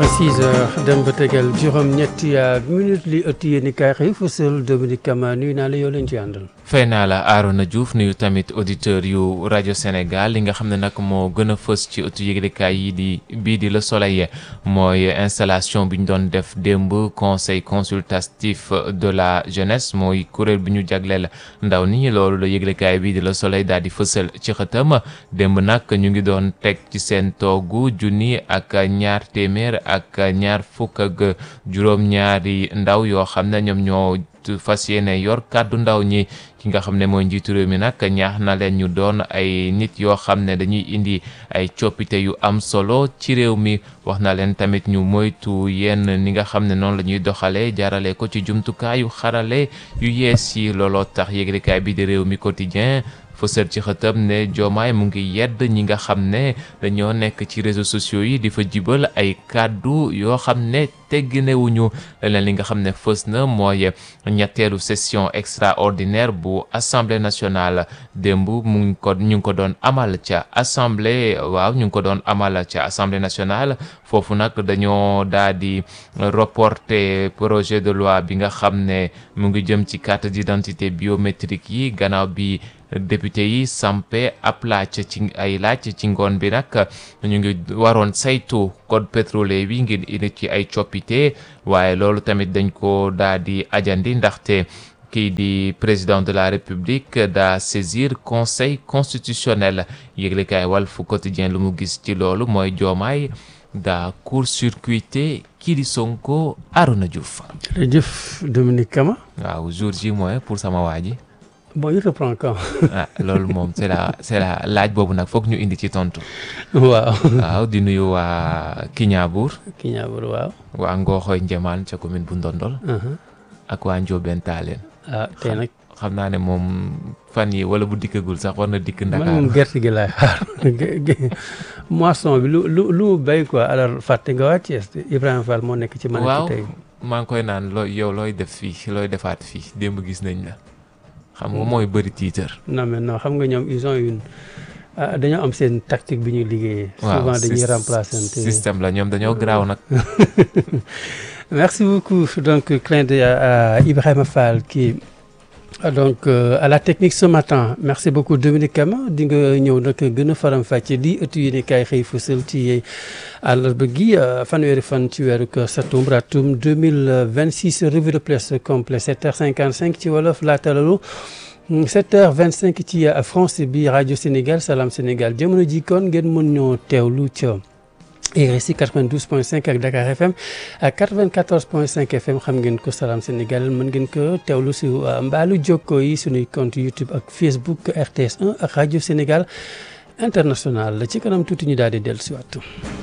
6 heures dem ba tegal juróom-ñetti minute li ëtt yéen i kaay xëy fësal Dominique Kama nuyu naa la yow leen ci àndal. fay naa la Arona Diouf nuyu tamit auditeur yu rajo Sénégal li nga xam ne nag moo gën a fës ci ëttu yëglekaay yi di bii di Le Soleil mooy installation bi ñu doon def démb conseil consultatif de la jeunesse mooy kuréel bi ñu jagleel ndaw ni loolu la yëglekaay bii di Le Soleil daal di fësal ci xëtam démb nag ñu ngi doon teg ci seen toogu junni ak ñaar téeméer ak ñaar fukk ak juróom-ñaari ndaw yoo xam ne ñoom ñoo fas yéene yor kàddu ndaw ñi ki nga xam ne mooy njiitu réew mi nag ñaax na leen ñu doon ay nit yoo xam ne dañuy indi ay coppite yu am solo ci réew mi wax na leen tamit ñu moytu yenn ni nga xam ne noonu la ñuy doxalee jaarale ko ci jumtukaayu xarale yu yees yi looloo tax yéglekaay bi di réew mi quotidien fësal ci xëtam ne Diomaye mu ngi yedd ñi nga xam ne dañoo nekk ci réseaux sociaux yi di fa jibal ay kàddu yoo xam ne tegginewuñu leneen li nga xam ne fës na mooy ñetteelu session extraordinaire bu assemblée nationale démb mu ngi ko ñu ngi ko doon amal ca assemblée waaw ñu ngi ko doon amal ca assemblée nationale foofu nag dañoo daal di reporter projet de loi bi nga xam ne mu ngi jëm ci carte d'identité biométrique yi gannaaw bi député yi sampe ab laaj ci ay laaj ci ngoon bi nag ñu ngi waroon saytu code pétrolier bi ngir indi ci ay coppite waaye loolu tamit dañ ko daal di ajandi ndaxte kii di président de la république daa saisir conseil constitutionnel yëglekaay Walf Quotidien lu mu gis ci loolu mooy joomaay daa court-circuité kii di Sonko Arona Diouf. jërëjëf Dominique Kama. waaw jour ji mooy pour sama waa ji. bon il reprend quand. ah loolu moom c'est la c'est la laaj boobu nag foog ñu indi ci tontu. waaw. waaw di nuyu waa Kiñaabuur. Kiñaabuur waaw. waa Ngooxoy Njemaan ca commune bu Ndondol. ak waa Ndiobène Taaleen. ah tey nag. xam naa ne moom fan yi wala bu dikkagul sax war na dikk Ndakaar. man moom gerte gi laay xaar moisson bi lu lu lu béy quoi alors fàtte nga waa Thiès Ibrahima Fall moo nekk ci. man waaw tey maa ngi koy naan looy yow looy def fii looy defaat fii démb gis nañ la. xam nga mooy bëri tiitër. non mais non xam nga ñoom ils ont une dañoo am seen tactique bi ñuy liggéeyee. waaw souvent dañuy remplacer. système la ñoom dañoo garaaw nag. merci beaucoup donc clin d'œil à Ibrahima Fall qui donc à la technique ce matin merci beaucoup Dominique Kama di nga ñëw nag gën a faram-fàcce di ëttu yéene kaay xëy fësal ci àllarba gi fanweeri fan ci weeru septembre atum 2026 revue de presse complet 7h55 ci wolof laata loolu 7h25 ci France bi rajo Sénégal Salam Sénégal jamono ji kon ngeen mën ñoo teewlu ca RSI 92.5 ak Dakar FM ak 94.5 FM xam ngeen ko Salam Sénégal mën ngeen ko teewlu si mbaalu jokko yi suñuy compte YouTube ak Facebook RTS 1 ak rajo Sénégal international ci kanam tuuti ñu daal di dellusiwaat.